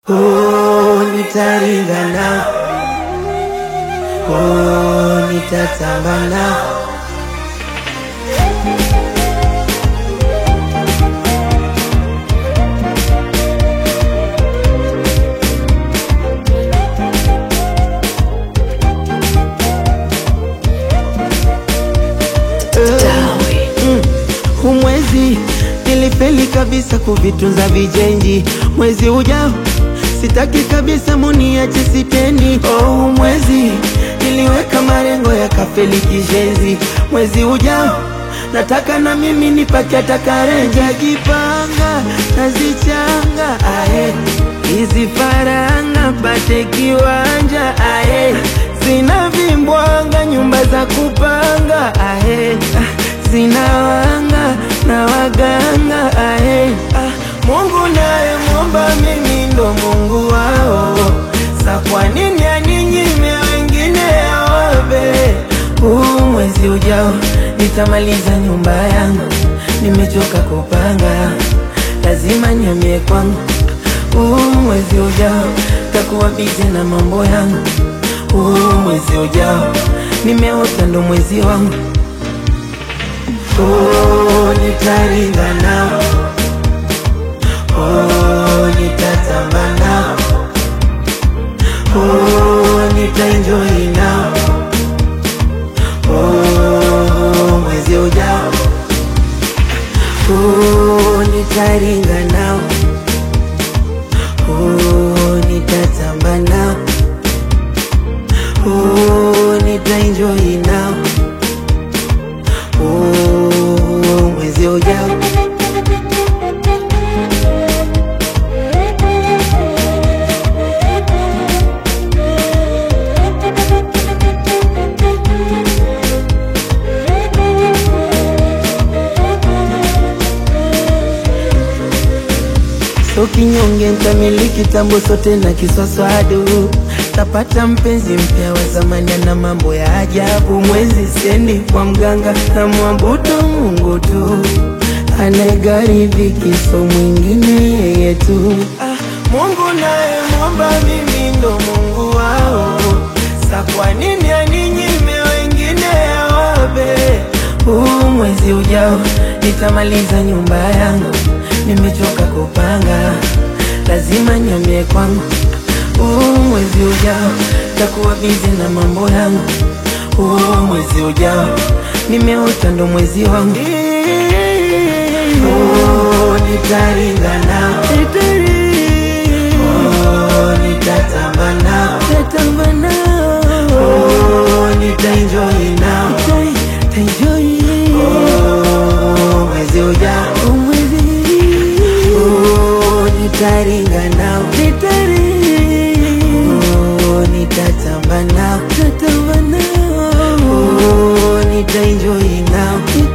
Oh, nitaringa nao. Oh, nitatamba nao. Humwezi nilifeli kabisa kuvitunza vijenji. Mwezi ujao sitaki kabisa muniache sitendi. Oh, humwezi niliweka malengo ya kafeli kishenzi. Mwezi ujao nataka na mimi nipate atakarenja jipanga nazichanga ae hizi faranga pate kiwanja ae zina vimbwanga nyumba za kupanga ae zinawanga na waganga ae ah, Mungu naye mwomba mimi ndo Mungu wao sa kwa nini aninyime wengine awape huu mwezi ujao nitamaliza nyumba yangu nimechoka kupanga lazima niamie kwangu huu mwezi ujao takuwa bize na mambo yangu huu mwezi ujao nimeota ndo mwezi wangu Oh, nitaringa nao. Oh, nitatamba nao. Oh, nitaenjoy nao. Oh, mwezi ujao. Oh, nitaringa nao. Oh, nitatamba nao. Oh, nitaenjoy nao. Oh, mwezi ujao. So kinyonge ntamiliki tambo sote na kiswaswadu tapata mpenzi mpya wa zamani na mambo ya ajabu. Mwezi sendi kwa mganga na mwambudu Mungu tu anayegharibi so mwingine yeye tu. Ah, Mungu naye mwomba mimi ndo Mungu wao, sa kwa nini aninyime wengine awape? Huu mwezi ujao nitamaliza nyumba yangu, nimechoka kupanga, lazima niamie kwangu. Huu mwezi ujao takuwa bize na mambo yangu. Huu mwezi ujao nimeota ndo mwezi wangu. Oh, nitaringa nao. Oh, nitatamba nao. Oh, nitaenjoy nao. Oh, mwezi ujao. Oh, nitaringa nao. Oh, nitatamba nao. Oh, nitaenjoy nao.